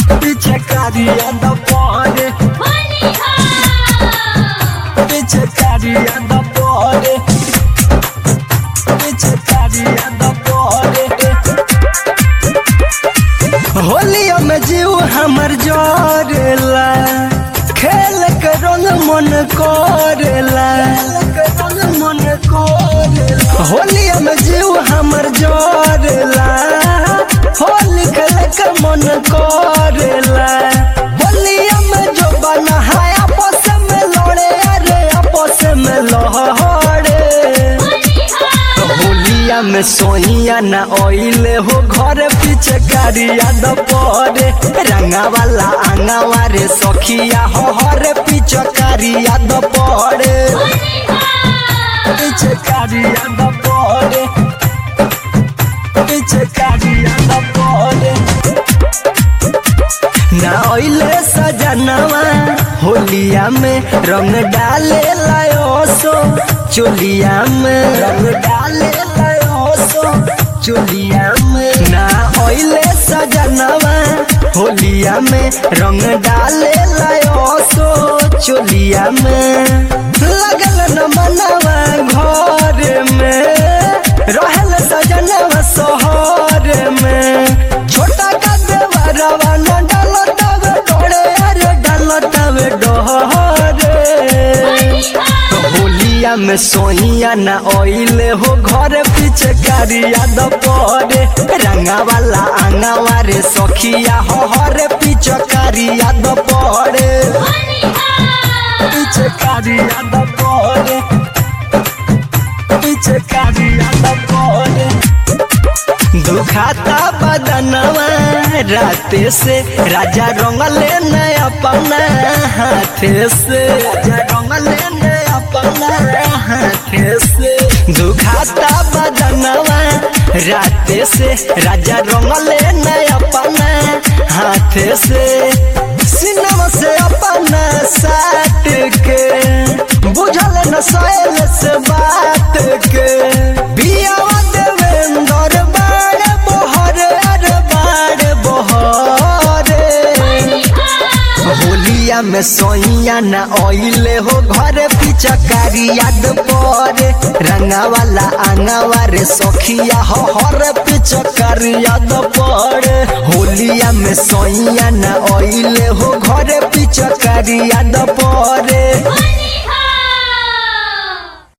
पिचकारी याद पड़े पिचकारी याद पड़े पिचकारी याद पड़े होलिया में जीव हमर जोरेला खेल के रंग मन करेला मन करेला होलिया में जीव हमर जोरेला होली खेल के मन करेला होलिया में जो बना है आपस में लड़े अरे आपस में लहड़े होलिया में सोइया न ओइले हो घर पीछे गाड़िया द पड़े रंगा वाला आंगावा रे सखिया हो हर पीछे कारिया द पड़े पीछे कारिया द पड़े पीछे कारिया द पड़े ना ओइले सजनवा होलिया में रंग डाले लायो सो चोलिया में रंग डाले लायो सो चोलिया में ना ओइले सजनवा होलिया में रंग डाले लायो सो चोलिया में लगल न मनवा घर में रहल सजनवा शहर में छोटा का देवरवा न डालतावे डोरे अरे डालतावे डोरे होलिया में सोइया न ओइले हो घर पीछे कारिया द पड़े रंगा वाला आंगावा रे सखिया हो हर पीछे कारिया द पड़े पीछे कारिया द पड़े पीछे कारिया द पड़े दुखाता बदनवा राते से राजा रंगले न अपना हाथे से राजा रंगले न अपना हाथे से दुखाता बदनवा राते से राजा रंगले न अपना हाथे से सिनम से अपना साट के बुझल न सैल से बात के बियावा देवेंद्र बाड़ बहर अरे बाड़ बहरे होलिया में सोइया न ओइले हो घर पीछा कारी याद पड़े रंगा वाला आंगावा रे सखिया हो हर पीछा कारी याद पड़े होलिया में सोइया न ओइले हो घर पीछा कारी याद पड़े Money,